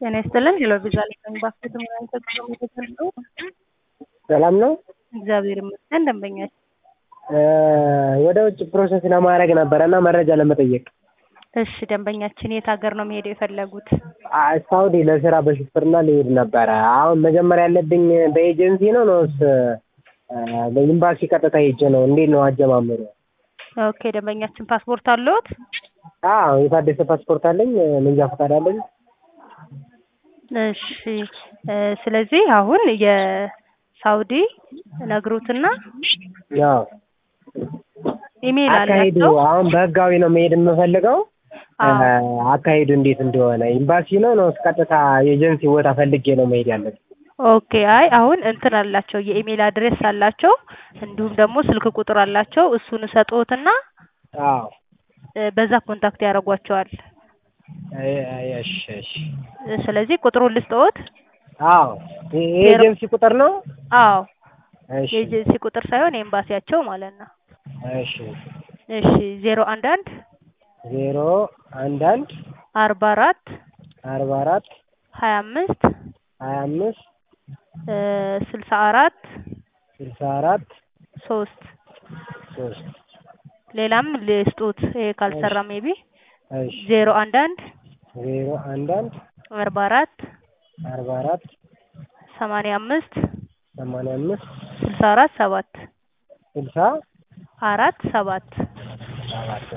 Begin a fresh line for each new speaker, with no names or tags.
ጤና ይስጥልን ሄሎ ቪዛ ላይ ነኝ ባስኬት ምናምን ተጠቅሞ የተሰጠው
ሰላም ነው።
እግዚአብሔር ይመስገን ደንበኛችን
ወደ ውጭ ፕሮሰስ ለማድረግ ነበረ እና መረጃ ለመጠየቅ
እሺ ደንበኛችን የት ሀገር ነው መሄድ የፈለጉት
አ- ሳውዲ ለስራ በሹፍርና ሊሄድ ነበረ። አሁን መጀመሪያ ያለብኝ በኤጀንሲ ነው ነውስ በኤምባሲ ቀጥታ ሄጄ ነው? እንዴት ነው አጀማመሩ?
ኦኬ ደንበኛችን ፓስፖርት አለዎት
አዎ የታደሰ ፓስፖርት አለኝ፣ መንጃ ፈቃድ አለኝ።
እሺ እ ስለዚህ አሁን የሳውዲ ነግሩትና
ያው
ኢሜይል
አካሄዱ
አላቸው
አሁን በህጋዊ ነው መሄድ የምፈልገው።
አዎ
አካሄዱ እንዴት እንደሆነ ኤምባሲ ነው ነውስ ቀጥታ ኤጀንሲ ቦታ ፈልጌ ነው መሄድ ያለብኝ?
ኦኬ አይ አሁን እንትን አላቸው የኢሜይል አድሬስ አላቸው እንዲሁም ደግሞ ስልክ ቁጥር አላቸው እሱን ሰጥዎትና
አዎ
እ በዛ ኮንታክት ያደርጓቸዋል
አይ- አይ፣ እሺ እሺ
እ ስለዚህ ቁጥሩን ልስጥዎት
አዎ የ- የኤጀንሲ ቁጥር ነው።
አዎ
እሺ
የኤጀንሲ ቁጥር ሳይሆን የኤምባሲያቸው ማለት ነው
እሺ
እሺ ዜሮ አንድ አንድ
ዜሮ አንድ አንድ
አርባ አራት
አርባ አራት
ሀያ አምስት
ሀያ አምስት
እ ስልሳ አራት
ስልሳ አራት
ሶስት
ሶስት
ሌላም ልስጡት ይሄ ካልሰራ ሜቢ
እሺ
ዜሮ አንድ አንድ
ዜሮ አንድ አንድ
አርባ አራት
አርባ አራት
ሰማንያ አምስት
ሰማንያ አምስት
ስልሳ አራት ሰባት
ስልሳ
አራት ሰባት
ሰባት